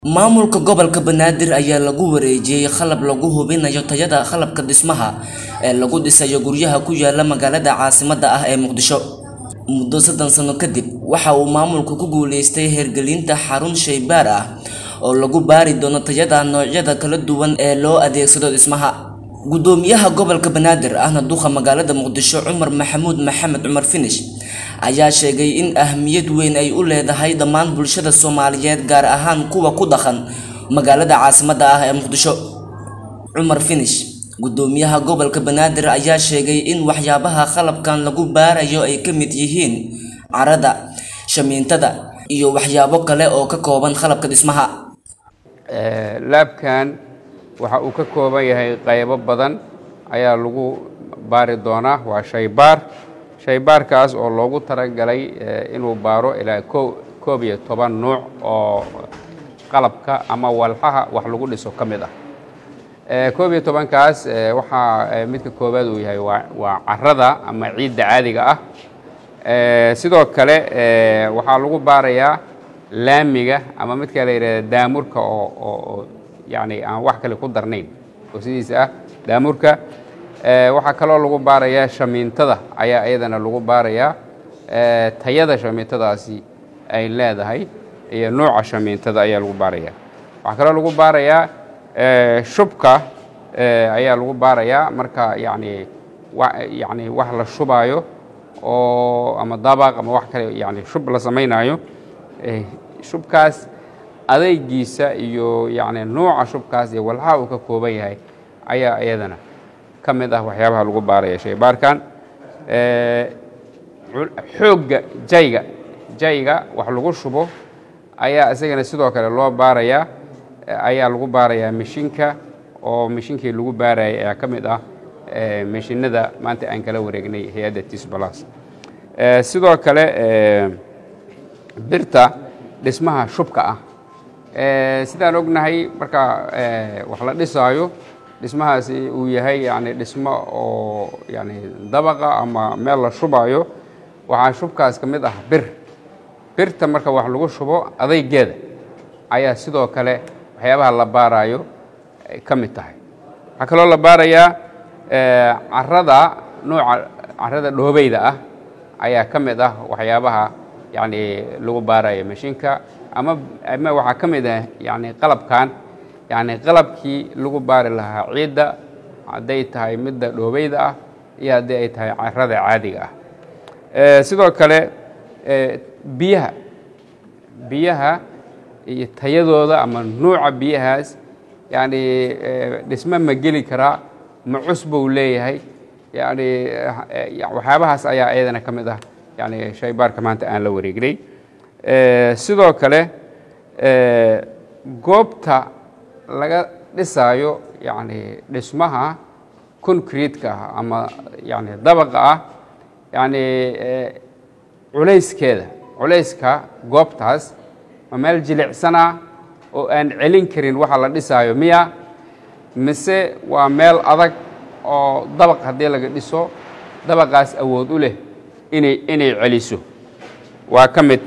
maamulka gobolka banaadir ayaa lagu wareejiyey qalab lagu hubinayo tayada qalabka dhismaha ee lagu dhisayo guryaha ku yaala magaalada caasimadda ah ee muqdisho muddo soddon sano kadib waxa uu maamulku ku guuleystay hirgelinta xarun shaybaar ah oo lagu baari doono tayada noocyada kala duwan ee loo adeegsado dhismaha gudoomiyaha gobolka banaadir ahna duqa magaalada muqdisho cumar maxamuud maxamed cumar finish ayaa sheegay in ahmiyad weyn ay u leedahay dhammaan bulshada soomaaliyeed gaar ahaan kuwa ku dhaqan magaalada caasimadda ah ee muqdisho cumar finish gudoomiyaha gobolka banaadir ayaa sheegay in waxyaabaha qalabkan lagu baarayo ay ka mid yihiin carada shamiintada iyo waxyaabo kale oo ka kooban qalabka dhismaha laabkan waxa uu ka kooban yahay qaybo badan ayaa lagu baari doonaa waa shaybaar shaybaarkaas oo loogu talagalay inuu baaro ilaa koob iyo toban nuuc oo qalabka ama walxaha wax lagu dhiso ka mid ah koob iyo tobankaas waxaa midka koowaad uu yahay waa carada ama ciidda caadiga ah sidoo kale waxaa lagu baarayaa laamiga ama midka la yidhahda daamurka oo yani aan wax kale ku darnayn oo sidiisa ah daamurka waxaa kaloo lagu baarayaa shamiintada ayaa iyadana lagu baarayaa tayada shamiintadaasi ay leedahay iyo nooca shamiintada ayaa lagu baaraya waxaa kaloo lagu baarayaa shubka ayaa lagu baarayaa marka yani yani wax la shubaayo oo ama dabaq ama wax kale yani shub la samaynayo shubkaas adeygiisa iyo yani nooca shubkaas iyo walxaha uu ka kooban yahay ayaa iyadana ka mid ah waxyaabaha lagu baaraya shaybaarkan xoogga jayga jayga wax lagu shubo ayaa isagana sidoo kale loo baarayaa ayaa lagu baarayaa mishinka oo mishinkii lagu baarayay ayaa ka mid ah mishinada maanta aan kala wareegnay hay-adda tisbalas sidoo kale birta dhismaha shubka ah sidaan ognahay marka wax la dhisaayo dhismahaasi uu yahay yani dhismo oo yani dabaqa ama meel la shubaayo waxaa shubkaas ka mid ah bir birta marka wax lagu shubo adaygeeda ayaa sidoo kale waxyaabaha la baaraayo ka mid tahay waxaa kaloo la baarayaa carada nooca carada dhoobeyda ah ayaa ka mid ah waxyaabaha yani lagu baarayo mashiinka ama ama waxaa ka mid ah yani qalabkan yani qalabkii lagu baari lahaa ciidda hadday tahay midda dhoobeyda ah iyo haddii ay tahay carada caadiga ah sidoo kale biyaha biyaha iyo tayadooda ama nuuca biyahaas yani dhisme ma geli karaa ma cus buu leeyahay yani waxyaabahaas ayaa iyadana ka mid ah yani shaybaarka maanta aan la wareegnay sidoo kale goobta laga dhisaayo yani dhismaha concrete-ka ah ama yani dabaqa ah yani culayskeeda culayska goobtaas ma meel jilicsana oo aan celin karin waxa la dhisaayo miya mise waa meel adag oo dabaq haddii laga dhiso dabaqaas awood u leh inay inay celiso waa ka mid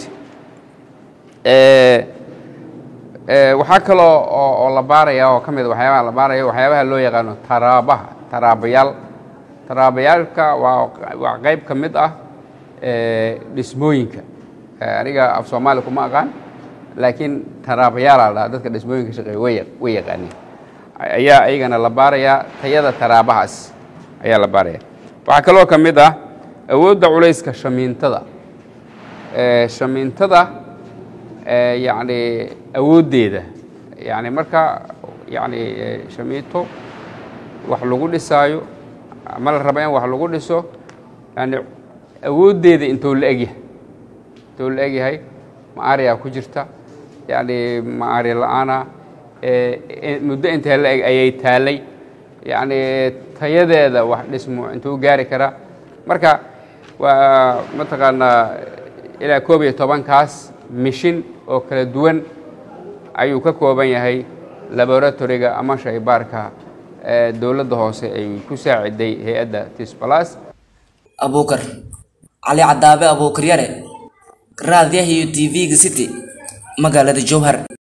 waxaa kaloo oo la baaraya oo ka mid waxyaabaha la baaraya waxyaabaha loo yaqaano taraabaha taraabayaal taraabayaalka waa waa qayb ka mid ah dhismooyinka aniga af soomaali kuma aqaan laakiin taraabayaalaa dhaha dadka dhismooyinka shaqeeya way way yaqaaniin ayaa iyagana la baarayaa tayada taraabahaas ayaa la baaraya waxaa kaloo ka mid ah awoodda culayska shamiintada shamiintada yani awooddeeda yani marka yani shamiito wax lagu dhisaayo ama la raba in wax lagu dhiso yani awooddeeda intuu la egyahay intuu la egyahay maariyaa ku jirta yani maari la-aana muddo intee la eg ayay taalay yani tayadeeda wax dhismo intuu gaari karaa marka waa mataqaanaa ilaa koob iyo tobankaas mishin oo kala duwan ayuu ka kooban yahay laboratoriga ama shaybaarka dowladda hoose ay ku saaciday hay-adda tisbalas abuukar cali cadaabe abuukar yare raadiyaha iyo t v-ga city magaalada jowhar